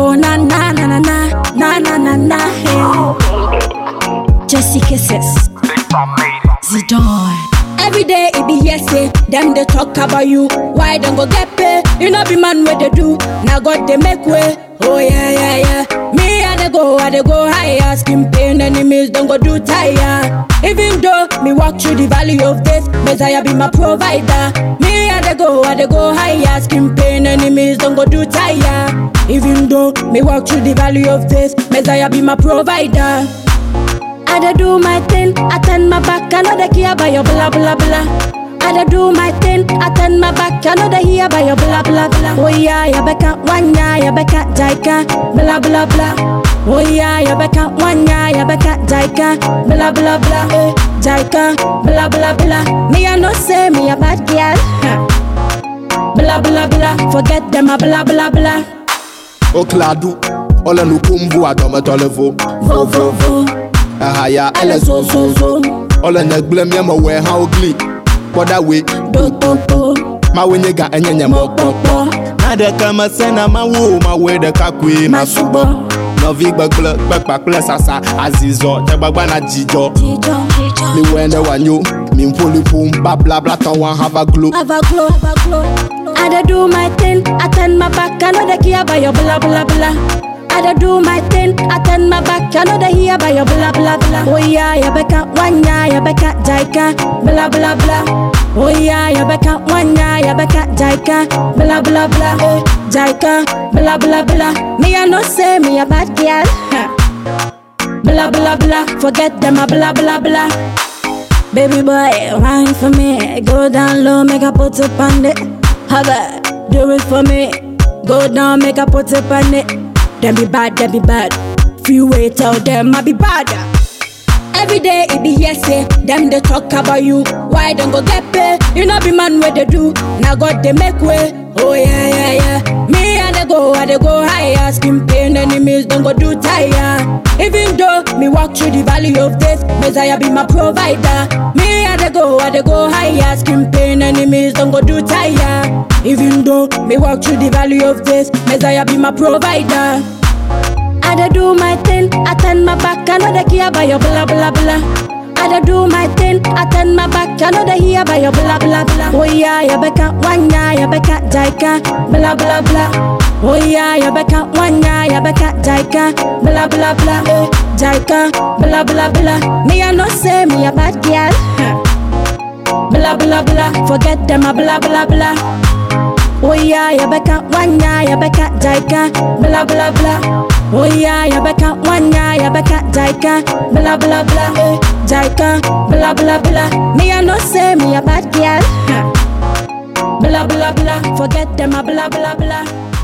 Oh na na na na na na na na na. Hey. Jesse kisses. Zidane. Every day it be yes say them they talk about you. Why don't go get pay? You know be man what they do. Now God they make way. Oh yeah yeah yeah. Me I they go I they go higher. Skin pain enemies don't go do tire. Even though me walk through the valley of death, Messiah be my provider. Me I they go I they go higher. Skin pain enemies don't go do tire. Even though me walk through the valley of death, Messiah be my provider. I da do my thing, I turn my back, I know they care about your blah blah blah. I da do my thing, I turn my back, I know they hear about your blah blah blah. Oh yeah, ya beka wanya, ya beka jaika, blah blah blah. Oh yeah, ya beka wanya, ya beka jaika, blah blah blah. Eh, jaika, blah blah blah. Me I no say me a bad girl. huh. Blah blah blah, forget them a blah blah blah. Okladu, ole nukumbu adometole vo. Vo vo vo, Ahaya ele ele zo zo zo, Ole negle mi ma we ha ogli. Koda we, do do do, ma we nyega enyenye po mo. po po, Na de kama sena ma wo ma we de kakwe ma subo. masubo. Novi gbegble gbekpa kple sasa azizɔ dzegbagba na dzidzɔ. Jijo, jijo. Mi wɛ ne wanyo, mi ƒoliƒom bablabla tɔ wa hã va glo. have a glow, have a glow. I da do my thing, I turn my back, I know they care about your blah blah blah. I da do my thing, I turn my back, I know they hear about your blah blah blah. Oh yeah, ya beka wanya, ya beka jaika, blah blah blah. Oh yeah, ya beka wanya, ya beka jaika, blah blah blah. Eh, jaika, blah blah blah. Me I no say me a bad girl. huh. Blah blah blah, forget them a blah blah blah. Baby boy, wine for me. Go down low, make I put up on it. Have it, do it for me. Go down, make I put up on it. Them be bad, them be bad. Freeway, tell them I be bad. Every day it be yes say them they talk about you. Why don't go get pay? You know be man where they do. Now God they make way. Oh yeah yeah yeah. Me and they go, I they go higher. Skin pain enemies don't go do tire. Even though me walk through the valley of death, Messiah be my provider. Me and they go, I they go higher. Skin pain enemies don't go do tire. Even though me walk through the valley of death, Messiah be my provider. I da do my thing, I turn my back, I know they care about your blah blah blah. I da do my thing, I turn my back, I know they hear about your blah blah blah. Oh yeah, ya beka wanya, ya beka jaika, blah blah blah. Oh yeah, ya beka wanya, ya beka jaika, blah blah blah. Eh, jaika, blah blah blah. Me I no say me a bad girl. huh. Blah blah blah, forget them a blah blah blah. Oh yeah, ya beka wanya, ya beka jaika, blah blah blah. Oh yeah, ya beka wanya, ya beka jaika, blah blah blah. Eh, jaika, blah blah blah. Me I no say me a bad girl. huh. Blah blah blah, forget them a blah blah blah.